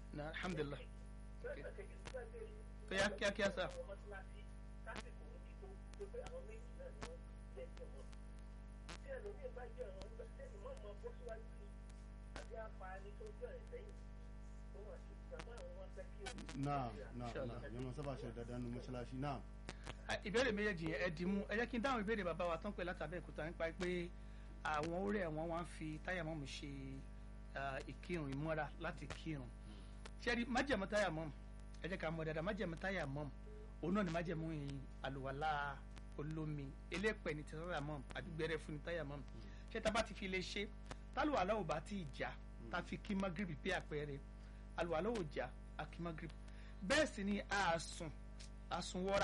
na alhamdulilah kíá kíá kíá sá. náà náà náà yẹn mọ sábà ṣe dandan nu mọ́ṣáláṣí náà. ìbéèrè méjèèjì yẹn ẹ dì mú ẹ jẹ́ kí n dáhùn ìbéèrè bàbá wa tán pé látàbẹ́ ìkúta nípa pé àwọn orí ẹ̀wọ̀n wọn fi táyà mọ́mù ṣe ìkírun ìmọ́ra láti kírun ṣẹ́rí májẹ̀mú táyà mọ́mù ẹ jẹ́ ká mọ̀ dáadáa májẹ̀mú táyà mọ́mù òun náà ni májẹ̀mú àlùwàlá olómi elépẹ̀ ní táyà mọ́mù àbí gbẹrẹ fún ní táyà mọ́mù ṣé tá a bá ti fi lè ṣe tálùwàlá ò bá ti jà tá a fi kí magrebi pé àpẹẹrẹ àlùwàlá ò jà a kí magrebi bẹ́ẹ̀ sì ni àásùn àsùnwọ́ra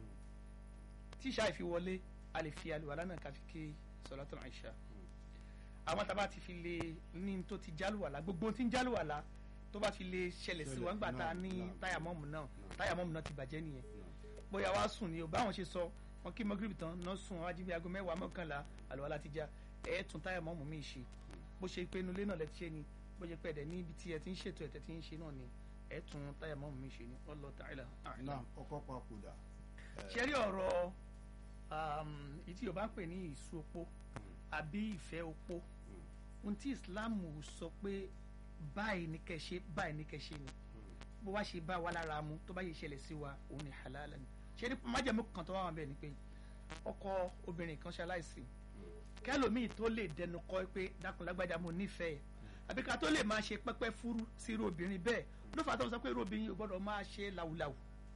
tí ìṣá ìfi wọlé a lè fi àlùwàlá náà ká fi kí sọlátọ̀ àìṣà àwọn tábà ti fi lè ní tó ti jálùwàlá gbogbo tí ń jálùwàlá tó bá fi lè ṣẹlẹ̀ sí wọn gbà tá a ní táyà mọ́ọ̀mù náà táyà mọ́ọ̀mù náà ti bàjẹ́ nìyẹn bóyá wàá sùn ni o báwọn ṣe sọ wọn kí mọ́gírìbì tán náà sùn wájú bí aago mẹ́wàá mọ́kànlá àlùwàlá ti já ẹ̀ tún táyà mọ́ọ̀mù mi ṣe bó ṣe pé inú ilé náà lẹ ti ṣe ni bó ṣe pé ẹ̀dẹ̀ ní ibi tí ẹ ti ń ṣètò ẹ̀tẹ̀ tí ń ṣe náà ni ẹ̀ tún táyà mọ́ọ̀mù mi ṣe ni wallahu ta'ala a'lam. náà ọkọ papòdà. ṣe rí ọ̀rọ̀ ìtí yorùbá ń pè ní ìsú opó àbí ìfẹ́ opó ohun tí islam sọ pé báyìí ní kẹ́ ṣe báyìí ní kẹ́ ṣe ni bó wá ṣe bá wa lára mu tó bá yẹ ṣẹlẹ̀ sí wa òun ni halal ni ṣe ní májèmú kan tó wà wọn bẹ́ẹ̀ ni pé ọkọ obìnrin kan ṣaláìsí kẹlòmíì tó lè dẹnu kọ pé dákun lágbájá mo nífẹ̀ẹ́ àbí ká tó lè máa ṣe pẹ́pẹ́ fúrú sí irú obìnrin bẹ́ẹ̀ ló fà tó ń sọ pé irú obìnrin yìí gbọ́dọ̀ máa ṣe làwùlàwù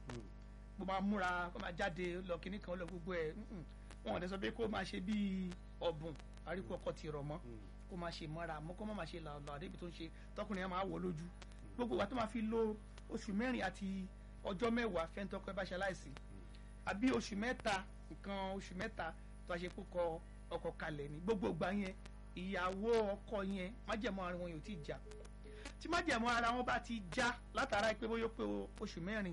bó máa múra kó máa jáde lọ kíní kan lọ gbogbo ẹ̀ wọn ò dẹ́ sọ pé kó máa ṣe bíi ọ̀bùn àríkú ọkọ ti rọ̀ mọ́ kó máa ṣe mọ́ra mọ́ kó má máa ṣe làlọ́ àdébi tó ń ṣe tọkùnrin yẹn máa wọ̀ lójú gbogbo wa tó máa fi lo oṣù mẹ́rin àti ọjọ́ mẹ́wàá fẹ́ntọ́kọ ẹ bá ṣe aláìsí àbí oṣù mẹ́ta nǹkan oṣù mẹ́ta tó a ṣe kó kọ ọkọ kalẹ̀ ní gbogbo ìgbà yẹn ìyàwó ọkọ yẹn májẹ̀mọ́ ara wọn yóò ti jà tí májẹ̀mọ́ ara wọn bá ti já látara pé bóyá pé oṣù mẹ́rin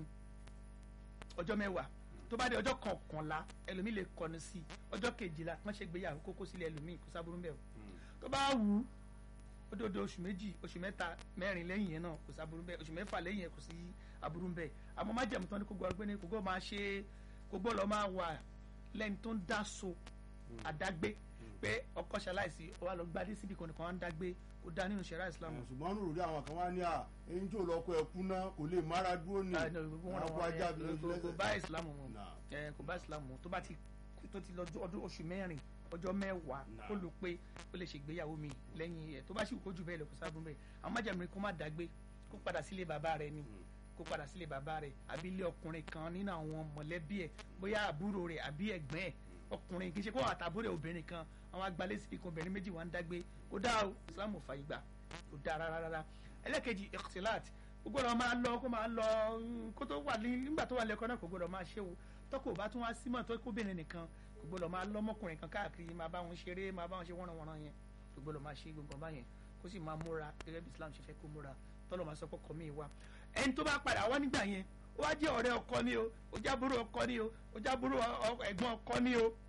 ọjọ́ mẹ́wàá tó bá dé ọjọ́ kọkànlá ẹlòmíì lè kọnu sí ọjọ́ kejìlá wọ́n ṣe gbéyàwó kókó sílẹ̀ ẹlòmíì kó sábúrú bẹ́ẹ̀ o tó bá wù ú ó dòdò oṣù méjì oṣù mẹ́ta mẹ́rin lẹ́yìn yẹn náà kò sí aburú bẹ́ẹ̀ oṣù mẹ́fà lẹ́yìn yẹn kò sí aburú bẹ́ẹ̀ àmọ́ má jẹ̀mú tán ní kó gbọ́ ọgbẹ́ ní kó gbọ́ máa ṣe kó gbọ́ lọ máa wà lẹ́ni tó ń dá so àdágbé pé ọkọ ṣaláìsí ó wà lọ gbadé síbi kan nìkan wá ń dágbé kó dá nínú ṣẹ̀ríà Islam. ṣùgbọ́n nínú rí àwọn kan wá ní à eyín tó lọ́kọ ẹ̀ kú náà kò lè mára dúró ní àpò ajá bí lójú lẹ́sẹ̀. kò bá Islam mu kò bá Islam mu tó bá ti tó ti lọ ọdún oṣù mẹ́rin ọjọ́ mẹ́wàá kó ló pé ó lè ṣègbéyàwó mi lẹ́yìn ẹ̀ tó bá sì kó jù bẹ́ẹ̀ lọ kó sábà bẹ́ẹ̀ àwọn májàmú kó má dàgbé kó padà sílé bàbá rẹ̀ ni kó padà sílé bàbá rẹ̀ àbí ilé ọkùnrin kan nínú àwọn mọ̀lẹ́bí ẹ̀ bóyá àbúrò rẹ̀ àbí ẹ̀gbọ́n ẹ̀ ọkùnrin kì í ṣe kó àtàbúrò obìnrin kan àwọn agbalẹ̀ síbi kan obìnrin méjì wà ń dágbé kó dá o Islam ò fàyè gbà kó dá rárá rárá ẹlẹ́kejì ikhtilat kó gbọ́dọ̀ máa lọ kó máa lọ kó tó wà nígbà tó wà lẹ́kọ́ náà kó gbọ́dọ̀ máa ṣe o tọ́kọ̀ bá tún wá símọ̀ tó kóbìnrin nìkan kò gbọ́dọ̀ máa lọ́mọkùnrin kan káàkiri máa bá wọn ṣeré máa bá wọn ṣe wọ́nranwọ́nran yẹn kò gbọ́dọ̀ máa ṣe gbogbo báyẹn kó sì máa múra gẹ́gẹ́ bí Islam ṣe fẹ́ kó múra tọ́lọ̀ máa sọ pé ọkọ mi wá ẹni tó bá padà wá nígbà yẹn ó wá jẹ́ ọ̀rẹ́ ọkọ ni o ó jábúrò ọkọ ni o ó jábúrò ẹ̀gbọ́n ọkọ ni o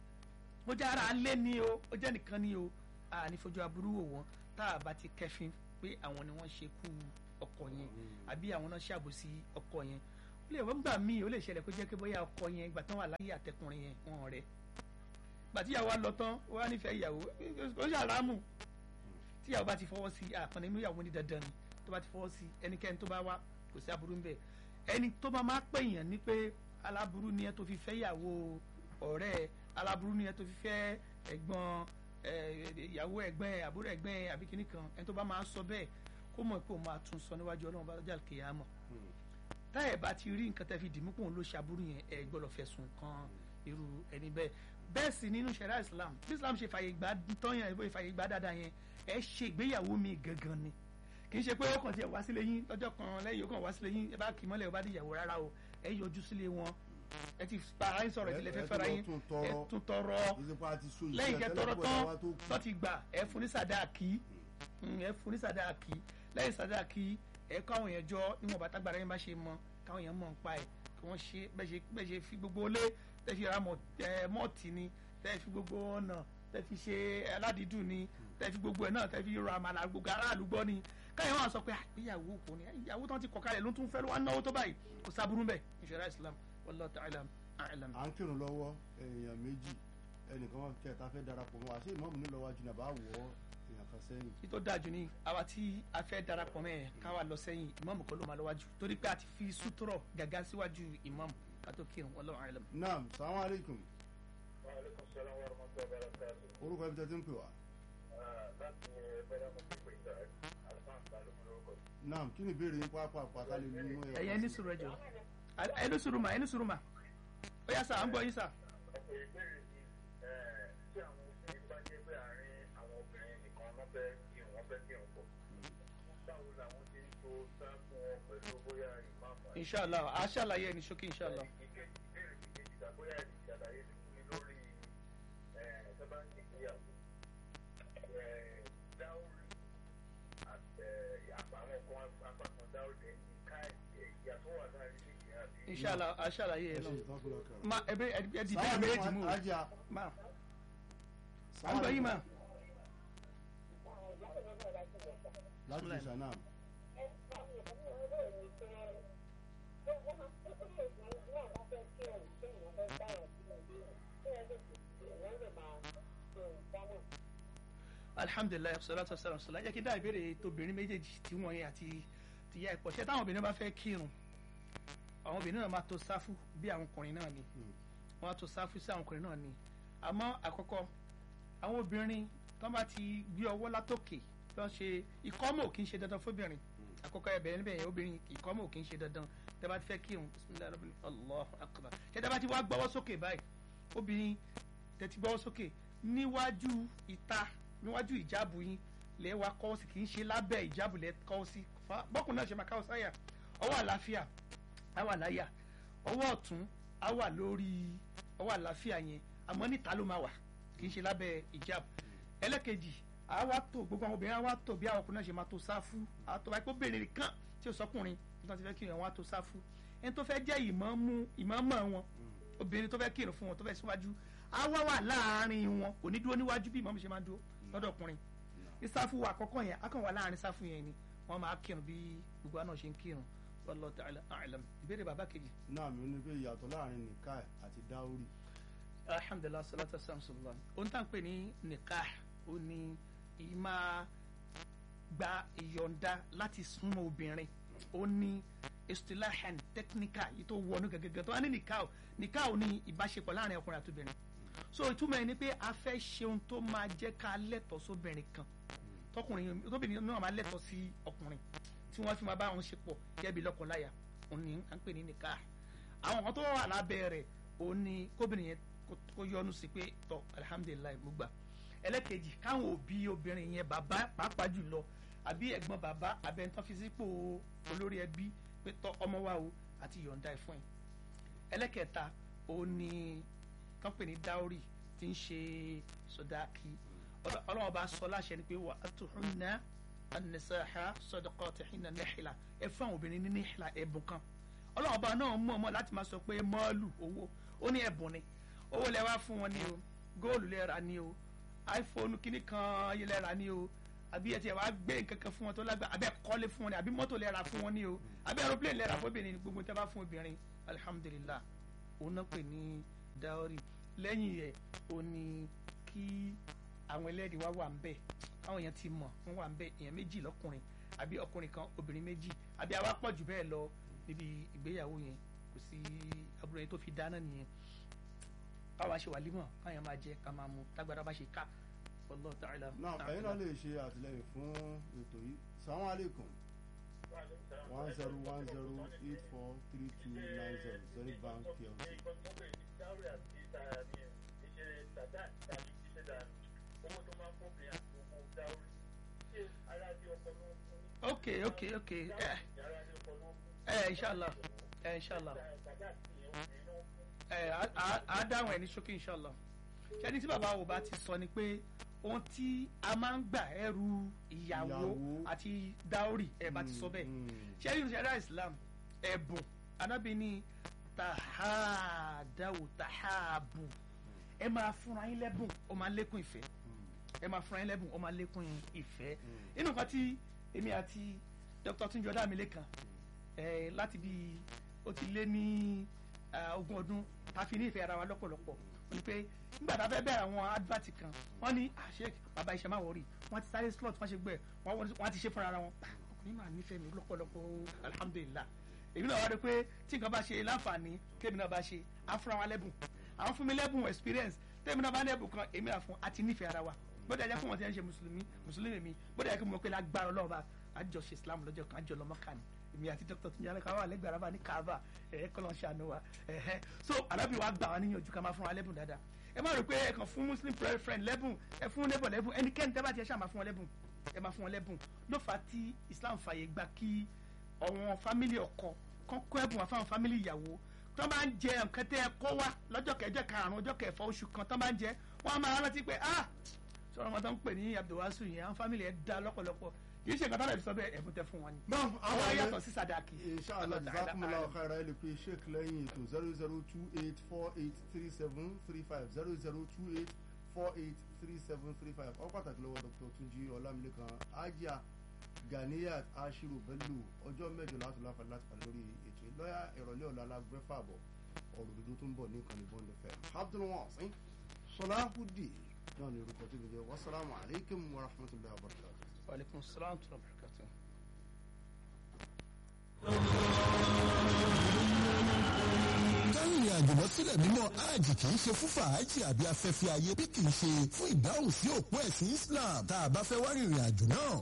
ó jẹ́ ara alẹ́ ni o ó jẹ́ nìkan ni o àní fojú aburú wò wọ́n tá a bá ti kẹ́fín pé àwọn ni wọ́n ṣe kú ọkọ yẹn àbí àwọn náà ṣàbòsí ọkọ yẹn ó lè wọ́n gbà míì ó lè ṣẹlẹ̀ kó jẹ́ pé bóyá ọkọ yẹn ìgbà tán wà láyé àtẹkùnrin yẹn wọn rẹ̀ gbà tíyàwó lọ tán ó wá nífẹ̀ẹ́ ìyàwó ó ṣàlámù tíyàwó bá ti fọwọ́ sí àkànní inú ìyàwó ní dandan ni tó bá ti fọwọ́ sí ẹnikẹ́ni tó bá wá kò sí aburú ń bẹ̀ ẹni tó bá máa pè yàn ní pé aláburú ni ẹ tó fi fẹ́ ìyàwó ọ̀rẹ́ aláburú ni ẹ tó fi fẹ́ ẹ̀gbọ́n ìyàwó ẹ̀gbọ́n ẹ̀ àbúrò ẹ̀gbọ́n ẹ̀ àbí kíní kan ẹni tó bá máa sọ bẹ́ẹ̀ kó mọ̀ pé òun máa tún sọ níwájú ọlọ́run bá dọ́jà kìyàmọ̀ táyẹ̀ bá ti rí nǹkan tẹ́ fi dìímú pòun ló ṣàbúrú yẹn ẹ gbọ́dọ̀ fẹ̀sùn kan irú ẹni bẹ́ẹ̀ bẹ́ẹ̀ sì nínú ṣẹ̀ríà Islam bí Islam ṣe fàyè gbà tán yẹn ìbò ìfàyè gbà dáadáa yẹn ẹ ṣe ìgbéyàwó mi gangan ni kì í ṣe pé ó kàn tiẹ̀ wá sílé yín lọ́jọ́ kan lẹ́yìn ó kàn wá sílé yín ẹ bá kì í mọ́lẹ̀ ó bá di ìyàwó rárá o ẹ yọjú sílé wọn ẹ ti pa ara yín sọ̀rọ̀ ìdílé fẹ́ fẹ́ra yín ẹ tún tọrọ lẹ́yìn kẹ́ tọrọ tán tó ti gbà ẹ fún ní sàdáàkì ẹ fún ní sàdáàkì lẹ́yìn sàdáàkì ẹ kọ́ àwọn èèyàn jọ níwọ̀n bàtà gbàdá yín bá ṣe mọ káwọn èèyàn mọ̀ ń pa ẹ̀ kí wọ́n ṣe bẹ́ẹ̀ ṣe fi gbogbo lé tẹ́ fi ra mọ́ọ̀tì ni tẹ́ fi gbogbo ọ̀nà tẹ́ fi ṣe aládìídùn ni tẹ́ fi gbogbo ẹ̀ náà tẹ́ fi ra àmàlà gbogbo aráàlú gbọ́ ni káyọ̀ wọn sọ pé ìyàwó kò ní ìyàwó tán ti kọ̀ kalẹ̀ ló tún fẹ́ ló wá náwó tó báyìí kò sábúrú bẹ́ẹ̀ ìṣẹ̀rá islam wallahu ta'ala a'lam. à ń kírun lọ́wọ́ èèyàn méjì ẹnìkan wọn kẹta fẹ́ darapọ̀ mọ́ àṣé ìmọ̀ọ́mù ní lọ́wọ́ jìnnà bá wọ̀ ọ́ èèyàn kan sẹ́yìn. kí tó dájú ní àwa tí a fẹ́ darapọ̀ mẹ́ ẹ̀ káwa lọ sẹ́yìn ìmáàmù kọ́ ló máa lọ́wájú torí pé a ti fi sútúrọ̀ gàgá síwájú ìmáàmù ká tó kírun wallahu a'lam. naam salamu aleykum Wa alaikum salaam wa rahmatullahi wa barakatuh. orúkọ ibi tẹ́tí ń pè wá. láti ẹgbẹ́rẹ́ mo ti pè ìta alfan balùwẹ̀ lórúkọ. naam kí ni ìbéèrè yín pápá pátá lè nínú ẹ̀. ẹ̀yẹ ní sùúrù ẹjọ́ ẹ ní sùúrù mà ẹ ní sùúrù mà ó yá sà à ń gbọ́ yín sà. ọ̀pọ̀ ìbéèrè ni tí àwọn obìnrin bá jẹ́ pé àárín àwọn obìnrin nìkan wọ́n fẹ́ kí wọ́n fẹ́ kí wọ́n pọ̀. báwo làwọn ti ń tó sá fún wọn pẹ̀lú bóyá ìmáàmù àti inshallah a ṣàlàyé ẹni ṣókí inshallah. ìkejì ìbéèrè kejì ìgbà bóyá ìṣàlàyé ti fún mi lórí ẹ̀ẹ́dẹ́gbà nígbéyàwó dáwùrì àti àpamọ́ kan apákan dáwùrì ká ìyàtọ̀ wà láàrin méjì àbí. inshallah a ṣàlàyé ẹ ẹ ṣe náà. ìtọ́kùnrin kan. ma ẹ bẹ ẹ di bẹ́ẹ̀ méjì mú o ajá ma à ń gbọ́ yín mà. láti ìṣànà. alhamdulilayi salatu wasalam sọlá jẹ́ kí n dá ìbéèrè tóbìnrin méjèèjì tí wọ́n yẹn àti tìyá ẹ̀pọ̀ ṣé táwọn obìnrin bá fẹ́ kírun àwọn obìnrin náà máa tó sáfù bí àwọn ọkùnrin náà ni wọ́n á tó sáfù sí àwọn ọkùnrin náà ni àmọ́ àkọ́kọ́ àwọn obìnrin tó bá ti gbé ọwọ́ látòkè tó ń ṣe ìkọ́mọ̀ ò kí ń ṣe dandan fóbìnrin àkọ́kọ́ ẹ̀bẹ̀ níbẹ̀ yẹn obìnrin ìkọ́mọ̀ ò kí ń ṣe dandan tẹ́ bá ti fẹ́ kírun bisimilayi rabbil allahu akbar ṣé tẹ́ bá ti wá gbọ́wọ́ sókè báyìí obìnrin tẹ́ ti gbọ́wọ́ sókè níwájú ìta níwájú ìjáàbù yín lẹ́ wa kọ́ sí kì í ṣe lábẹ́ ìjáàbù lẹ́ kọ́ sí bọ́kùn náà ṣe máa káwọ́ sáyà ọwọ́ àlàáfíà á wà láyà ọwọ́ ọ̀tún á wà lórí ọwọ́ àlàáfíà yẹn àmọ́ níta ló máa wà kì í ṣe lábẹ́ ìjáàbù ẹlẹ́kejì á wá tó gbogbo àwọn obìnrin á wá tó bí àwọn ọkùnrin náà ṣe máa tó sáfù á tó báyìí kó bèrè nìkan tí ò sọkùnrin nígbà tí fẹ́ kí wọn á tó sáfù ẹni tó fẹ́ jẹ́ ìmáàmù ìmáàmù wọn obìnrin tó fẹ́ kírun fún wọn tó fẹ́ síwájú á wá wà láàárín wọn kò ní dúró níwájú bí ìmáàmù ṣe máa dúró lọ́dọ̀ ọkùnrin ní sáfù àkọ́kọ́ yẹn á kàn wà láàárín sáfù yẹn ni wọ́n máa kírun bí gbogbo àná ṣe ń kírun wallahu ta'ala a'lam ìbéèrè bàbá kejì. náà mi ò ní pé ìyàtọ̀ láàrin nìka àti dáórì. alhamdulilah salatu wasalam ohun tá à ń pè ní nikah ó ní ìmá gba ìyọ̀ǹda láti súnmọ́ obìnrin ó ní istilahan technical yìí tó wọnú gẹ́gẹ́gẹ́ tó wá ní nikah nikah ò ní ìbáṣepọ̀ láàrin ọkùnrin àti obìnrin so ìtumọ̀ ẹ̀ ni pé a fẹ́ ṣe ohun tó máa jẹ́ ká lẹ́tọ̀ọ́ sóbìnrin kan tọkùnrin tóbìnrin náà máa lẹ́tọ̀ọ́ sí ọkùnrin tí wọ́n fi máa bá wọn ṣe pọ̀ gẹ́bí lọ́kọláya òun ni à ń pè ní nikah àwọn kan tó wà lábẹ́ rẹ̀ òun ni kóbìnrin yẹn kó yọnu sí pé tọ alihamudulilayi mo gbà ẹlẹ́kejì káwọn òbí obìnrin yẹn bàbá pàápàá jùlọ àbí ẹ̀gbọ́n bàbá abẹ́ntán fi sípò olórí ẹbí pé tọ ọmọ wa o àti yọ̀ǹda ẹ̀ fún yín ẹlẹ́kẹta òun ni tán pè ní dáórì tí ń ṣe sọdáàkì ọlọ́wọ́n bá sọ láṣẹ ni pé wà á tó hún ná anisaha sadaqatihinna nihla ẹ fún àwọn obìnrin ní nihla ẹ̀bùn kan ọlọ́wọ́n bá náà mọ̀ mọ́ láti máa sọ pé mọ́ọ̀lù owó ó ní ẹ̀bùn ni owó lẹ wá fún wọn ni o góòlù lẹ rà ni o iphone kìíní kan ayé lẹ rà ni o àbí ẹ ti wá gbé kankan fún wọn tó lágbá àbí ẹ kọ́lé fún wọn ni àbí mọ́tò lẹ rà fún wọn ni o àbí aeroplane lẹ rà fún obìnrin ni gbogbo tẹ bá fún obìnrin alihamudulilah òun náà pè ní dáórì lẹ́yìn ẹ̀ o ní kí àwọn ẹlẹ́rìí wá wà ń bẹ̀ káwọn èèyàn ti mọ̀ wọ́n wà ń bẹ̀ èèyàn méjì lọ́kùnrin àbí ọkùnrin kan obìnrin méjì àbí àwa pọ̀ jù bẹ́ẹ̀ lọ níbi ìgbéyàwó yẹn kò sí àbúrò yẹn tó fi dáná nìyẹn káwa ṣe wàlímọ̀ káyọ̀ máa jẹ ká máa mu tágbára bá ṣe ká wallahu ta'ala. náà ẹ̀yin náà lè ṣe àtìlẹ́yìn fún ètò yìí salamu aleykum one zero one zero eight four three two nine zero zero bank plc. ok ok ok ẹ ẹ inshallah ẹ inshallah ẹ a dáhùn ẹ ní ṣókí inshallah ṣẹ́ni tí bàbá wo bá ti sọ ni pé ohun tí a máa ń gbà ẹrù ìyàwó àti dáórì ẹ bá ti sọ bẹ́ẹ̀ ṣẹ́ni ìṣẹ̀dá islam ẹ̀bùn anábì ní tàhádàwò tàhábù ẹ máa fúnra yín lẹ́bùn ó máa lékún ìfẹ́ ẹ máa fúnra yín lẹ́bùn ó máa lékún ìfẹ́ inú nǹkan tí èmi àti dr tunjọ dàmílẹ́kan ẹ̀ láti bí ó ti lé ní ah, ogún ọdún ta fi ní ìfẹ́ ara wa lọ́pọ̀lọpọ̀ wọ́n ní pé nígbà tá a fẹ́ bẹ̀rẹ̀ àwọn advert kan wọ́n ní àṣẹ bàbá iṣẹ́ máa wọ̀rí wọ́n ti sáré slot wọ́n ṣe gbẹ wọ́n wọ́n- wọ́n ti ṣe fúnra ara wọn Ah, ọkùnrin máa nífẹ̀ẹ́ mi lọ́pọ̀lọpọ̀ alhamdulilah èmi náà wá rí i pé tí nǹkan bá ṣe láǹfààní tèmi náà bá ṣe á fúnra wa lẹ́bùn àwọn fún mi lẹ́bùn experience tèmi náà bá ní ẹ̀bùn kan èmi náà fún àti nífẹ̀ẹ́ ara wa bóde ẹjẹ fún wọn tí wọn ṣe mùsùlùmí mùsùlùmí mi bóde ẹjẹ kí mo pé lágbára ọlọ́run bá àjọ ṣe islam lọ́jọ́ kan àjọ lọ́mọ kan èmi àti dr tunjale káwá lẹ́gbẹ̀ẹ́ araba ní kaaba ẹ̀ẹ́ kọ́lọ́ ṣàánú wa ẹ̀ẹ́ so alábì wa gbà wá níyànjú ká máa fún wa lẹ́bùn dáadáa ẹ má rò pé ẹ kàn fún muslim friend lẹ́bùn ẹ fún neighbor lẹ́bùn ẹnikẹ́ni tẹ́ bá ti ẹ ṣáà máa fún wọn lẹ́bùn ẹ máa fún wọn lẹ́bùn ló fà á tí islam fàyè gbà kí àwọn fámìlì ọkọ kán kó ẹ̀bùn wá fáwọn fámìlì ìyàwó tó bá ń jẹ nǹkan tẹ́ ẹ kó wá lọ́jọ́ kẹjọ karùn-ún ọjọ́ kẹfà oṣù kan tó bá ń jẹ wọ́n á máa rántí pé ah sọ̀rọ̀ wọn tó ń pè ní abdulwasu yẹn àwọn fámìlì ẹ̀ dá lọ́pọ̀lọpọ̀ kì í ṣe nǹkan tó lè fi sọ bẹ́ẹ̀ ẹ̀bùn tẹ fún wọn ni. náà àwọn àwọn yàtọ̀ sí sadaki. inshallah Allah ta'ala jazakumullahu a'lam. khaira ẹ lè pe sheik lẹ́yìn ètò zero zero two eight four eight three seven three five zero zero two eight four eight three seven three five ọ pàtàkì lọ́wọ́ dr tunji ọlámilékan ajá ganiyat ashiru bello ọjọ́ mẹ́jọ láti láǹfààní láti pàdé lórí ètò yìí. lọ́yà ìrọ̀lẹ́ ọ̀la alágbèfà bọ̀ ọ̀rọ̀ òdodo tó ń bọ̀ ní ìkànnì bọ́ọ̀lù fẹ́ abdulwasin sọláhùdì náà ní orúkọ tó ń jẹ wasalaamu aleykum wa rahmatulahi wa barakatuh. wa aleykum salaam wa rahmatulah barakatuh. kárìnrìn àjò lọ sílẹ̀ mímọ́ hajj kì í ṣe fún fàájì àbí afẹ́fẹ́ ayé bí kì í ṣe fún ìdáhùn sí òpó ẹ̀sìn Islam tá a bá fẹ́ wá rìnrìn àjò náà